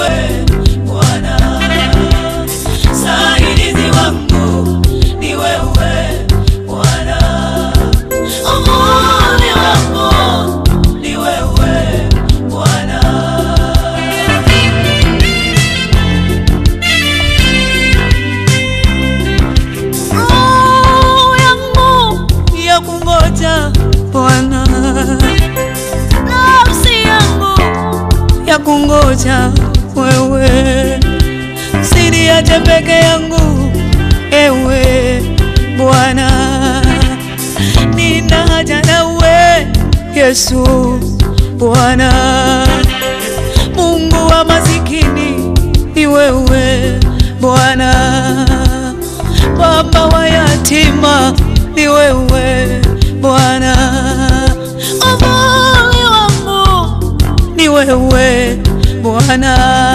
wewe Bwana, msaidizi wangu ni wewe Bwana, amani wangu ni wewe Bwana. Roho yangu ya kungoja Bwana, nafsi yangu ya kungoja wewe, usiniache peke yangu ewe Bwana, nina haja nawe Yesu Bwana, Mungu wa masikini ni wewe Bwana, Baba wa yatima ni wewe Bwana, amani wangu ni wewe Bwana,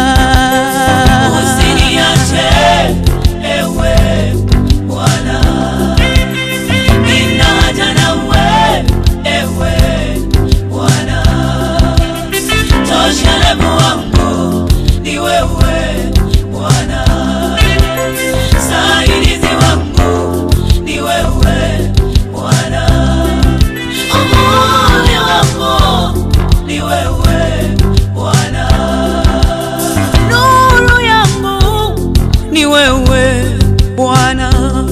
usiniache ewe Bwana, nina haja nawe ewe Bwana, toshelevu wangu ni wewe Bwana, saidizi wangu ni wewe Bwana, amani wangu ni wewe Bwana, nuru yangu ni wewe Bwana,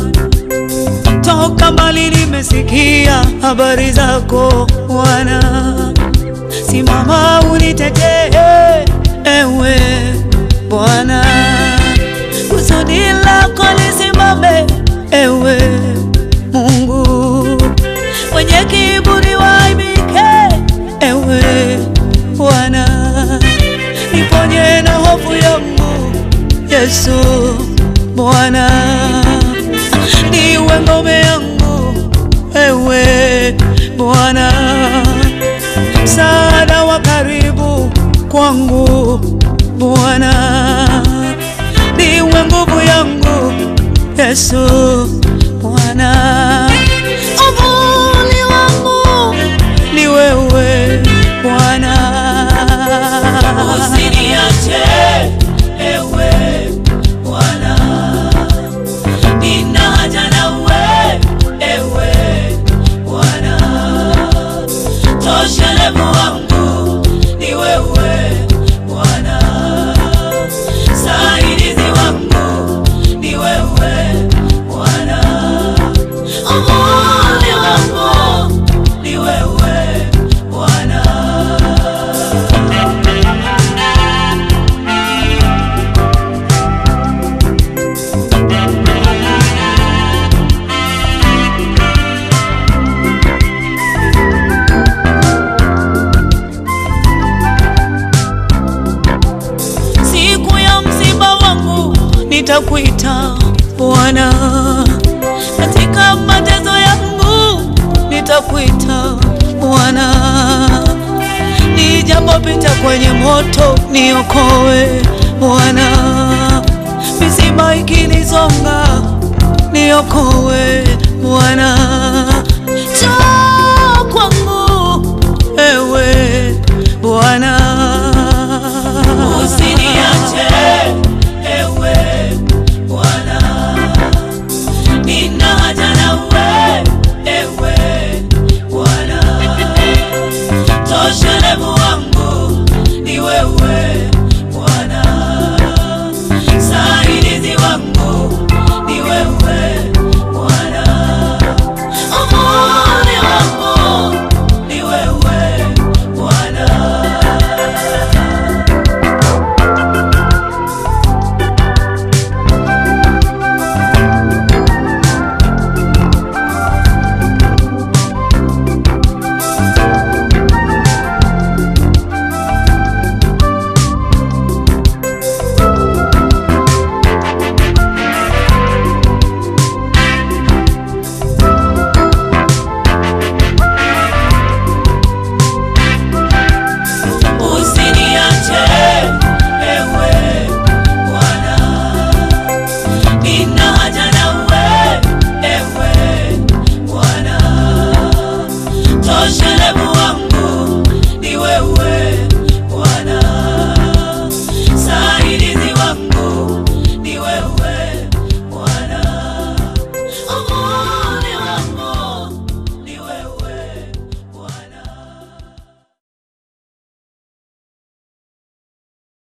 toka mbali nimesikia habari zako Bwana, simama unitetee ewe Bwana, kusudi lako lisimame ewe Mungu, wenye kiburi waaibike ewe Bwana, niponye na hofu yangu Yesu Bwana, niwe ngome yangu ewe Bwana, msaada wa karibu kwangu Bwana, niwe nguvu yangu Yesu Bwana, uvuli wangu ni wewe Bwana, usiniache ewe Bwana, nina haja nawe ewe Bwana, toshelevu wangu ni wewe Bwana, saidizi wangu ni wewe Bwana, amani wangu ni wewe Bwana. Siku ya msiba wangu nitakuita Bwana, katika mateso yangu nitakuita Bwana, nijapopita kwenye moto niokoe Bwana, misiba ikinisonga niokoe Bwana, njoo kwangu ewe Bwana